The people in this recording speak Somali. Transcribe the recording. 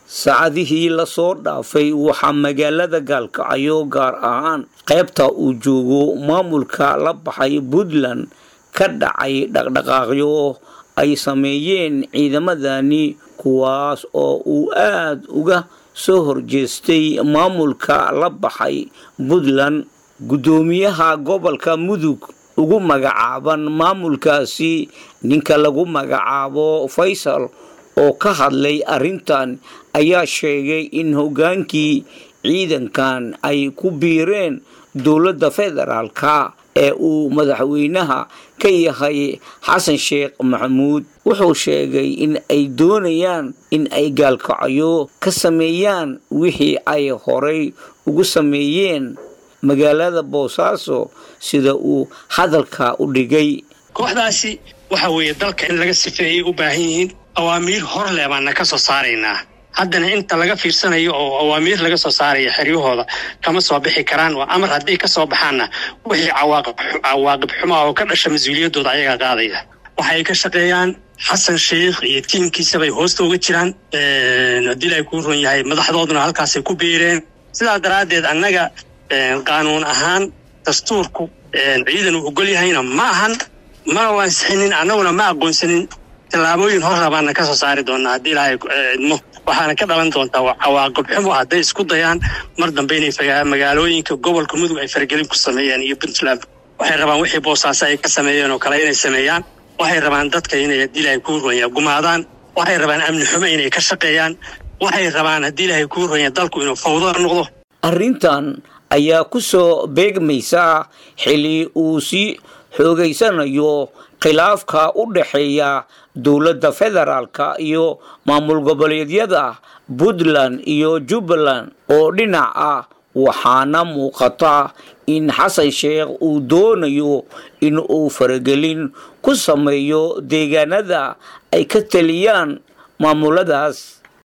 saacadihii lasoo dhaafay waxaa magaalada gaalkacyo gaar ahaan qaybta uu joogo maamulka la baxay puntland ka dhacay dhaqdhaqaaqyo ay sameeyeen ciidamadani kuwaas oo uu aad uga soo horjeestay maamulka la baxay puntland guddoomiyaha gobolka mudug ugu magacaaban maamulkaasi ninka lagu magacaabo faysal oo ka hadlay arrintan ayaa sheegay in hoggaankii ciidankan ay ku biireen dowladda federaalka ee uu madaxweynaha ka yahay xasan sheekh maxamuud wuxuu sheegay in ay doonayaan in ay gaalkacyo ka sameeyaan wixii ay horay ugu sameeyeen magaalada boosaaso sida uu hadalka u dhigay kooxdaasi waxa weeye dalka in laga sifeeyay u baahan yihiin awaamiir hor leh baana ka soo saaraynaa haddana inta laga fiirsanayo oo awaamiir laga soo saaraya xeryahooda kama soo bixi karaan waa amar hadday ka soo baxaanna wixii cawaaqib xumaa oo ka dhasha mas-uuliyaddooda ayagaa qaadaya waxay ka shaqeeyaan xasan sheikh iyo tiimkiisa bay hoosta uga jiraan haddii ay kuu ron yahay madaxdooduna halkaasay ku biireen sidaa daraaddeed annaga qaanuun ahaan dastuurku ciidan uu ogol yahayna ma ahan ma wansixinin annaguna ma aqoonsanin tallaabooyin hor rabaana ka soo saari doonaa haddii ilaahay idmo waxaana ka dhalan doontaa cawaaqib xumo hadday isku dayaan mar dambe inay magaalooyinka gobolka mudug ay faragelin ku sameeyaan iyo puntland waxay rabaan wixii boosaaso ay ka sameeyeen oo kale inay sameeyaan waxay rabaan dadka inay haddii ilaahay kuu ronya gumaadaan waxay rabaan amni xumo inay ka shaqeeyaan waxay rabaan haddii ilaahay kuu ronya dalku inuu fawdo noqdo arrintan ayaa ku soo beegmaysa xili uu sii xoogaysanayo khilaafka u dhexeeya dowladda federaalka iyo maamul goboleedyada puntland iyo jubbaland oo dhinac ah waxaana muuqata in xasan sheekh uu doonayo in uu faragelin ku sameeyo deegaanada ay ka taliyaan maamuladaas